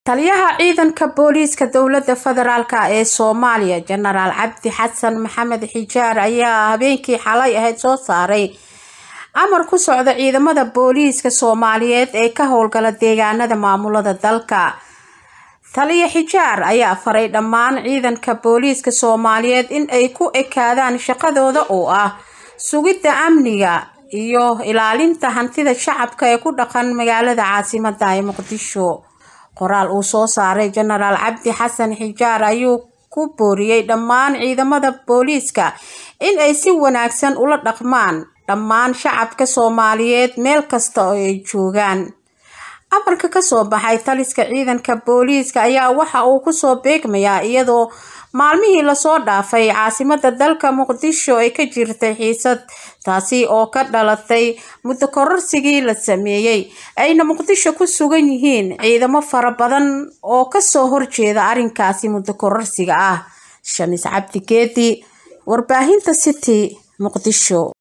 taliyaha ciidanka booliiska dowlada federaalk ee soomaaliya jenaraal cabdi xasan maxamed xijaar ayaa habeenkii xalay ahayd soo saaray amar ku socda ciidamada booliiska soomaaliyeed ee ka howlgala deegaanada maamulada dalka taliya xijaar ayaa faray dhammaan ciidanka booliiska soomaaliyeed in ay ku ekaadaan shaqadooda oo ah sugidda amniga iyo ilaalinta hantida shacabka ee ku dhaqan magaalada caasimada ee muqdisho qoraal uu soo saaray jenaraal cabdi xasan xijaar ayuu ku booriyey dhammaan ciidamada booliiska in ay si wanaagsan ula dhaqmaan dhammaan shacabka soomaaliyeed meel kasta oo ay joogaan amarka kasoo baxay taliska ciidanka booliiska ayaa waxa uu kusoo beegmayaa iyadoo maalmihii lasoo dhaafay caasimada dalka muqdisho ay ka jirtay xiisad taasi oo ka dhalatay muddo kororsigii la sameeyey ayna muqdisho ku sugan yihiin ciidamo fara badan oo kasoo horjeeda arrinkaasi muddo kororsiga ah shamis cabdi geedi warbaahinta city muqdisho